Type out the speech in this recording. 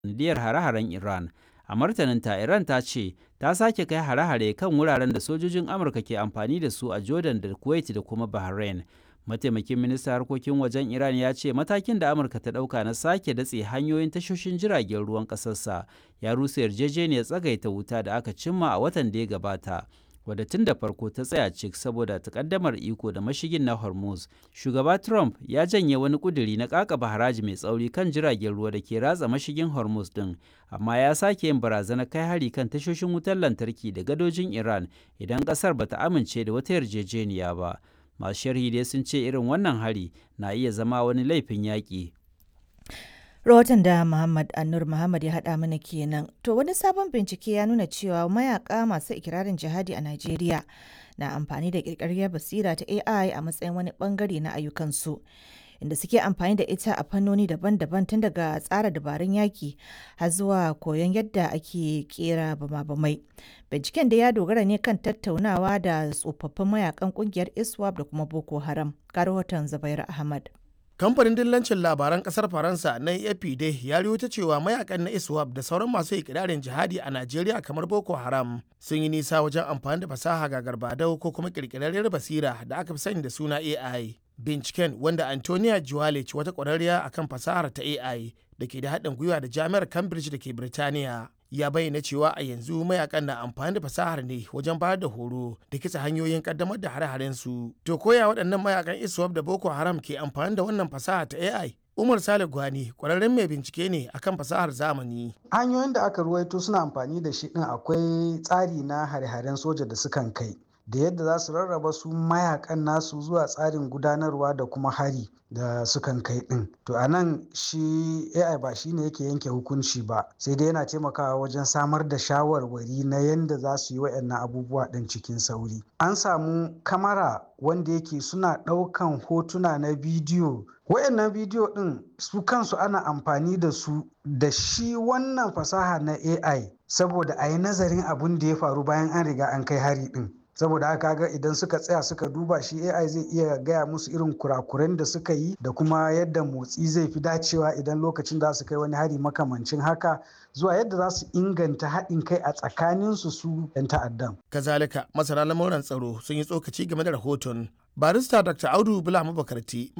sanadiyar hare-haren Iran. A martaninta, Iran ta ce ta sake kai hare-hare kan wuraren da sojojin Amurka ke amfani da su a Jordan da Kuwait da kuma Bahrain. Mataimakin ministan harkokin wajen Iran ya ce matakin da Amurka ta ɗauka na sake datse hanyoyin tashoshin jiragen ruwan ƙasarsa ya rusa yarjejeniyar tsagaita wuta da aka cimma a watan da ya gabata. wadda tun da farko ta tsaya cik saboda takaddamar iko da mashigin na hormuz shugaba trump ya janye wani kuduri na kakaba haraji mai tsauri kan jiragen ruwa da ke ratsa mashigin hormuz din amma ya sake yin barazanar kai hari kan tashoshin wutar lantarki da gadojin iran idan kasar bata amince da wata yarjejeniya ba masu sharhi dai sun ce irin wannan hari na iya zama wani laifin yaƙi rahoton da Muhammad Annur Muhammad ya haɗa mana kenan. To wani sabon bincike ya nuna cewa mayaka masu ikirarin jihadi a Najeriya na amfani da ƙirƙirar basira ta AI a matsayin wani bangare na ayyukansu. Inda suke amfani da ita a fannoni daban-daban tun daga tsara dabarun yaki har zuwa koyon yadda ake kera bama-bamai. Binciken da ya dogara ne kan tattaunawa da tsofaffin mayakan kungiyar ISWAP da kuma Boko Haram. Ga rahoton Zubair Ahmad. kamfanin dillancin labaran kasar faransa na afp dai ya ta cewa mayakan na iswap da sauran masu ikirarin jihadi a najeriya kamar boko haram sun yi nisa wajen amfani da fasaha ga garbadau ko kuma kirkirarriyar basira da aka fi sani da suna ai binciken wanda antonia juwalic wata kwararriya akan fasahar ta ai da ke da haɗin gwiwa da jami'ar cambridge da ke birtaniya ya bayyana cewa a yanzu mayakan na amfani da fasahar ne wajen bayar da horo da kitsa hanyoyin kaddamar da hare-haren su to koya waɗannan mayakan iswap da boko haram ke amfani da wannan fasaha ta ai umar sale gwani kwararren mai bincike ne akan fasahar zamani hanyoyin da aka ruwaito suna amfani da shi din akwai tsari na hare-haren soja da sukan kai da yadda za su rarraba su mayakan nasu zuwa tsarin gudanarwa da kuma hari da sukan kai din to a nan shi ai ba shi ne yake yanke hukunci ba sai dai yana taimakawa wajen samar da shawarwari na yadda za su yi waɗannan abubuwa ɗin cikin sauri an samu kamara wanda yake suna ɗaukan hotuna na bidiyo wayannan bidiyo ɗin su kansu ana amfani da su da shi wannan fasaha na ai saboda a yi nazarin abin da ya faru bayan an riga an kai hari ɗin saboda haka ga idan suka tsaya suka duba shi ai zai iya gaya musu irin kurakuren da suka yi da kuma yadda motsi zai fi dacewa idan lokacin da su kai wani hari makamancin haka zuwa yadda za su inganta haɗin kai a tsakaninsu su 'yan ta'addan. kazalika masana lamuran tsaro sun yi tsokaci game da rahoton barista dr audu bula mabakarti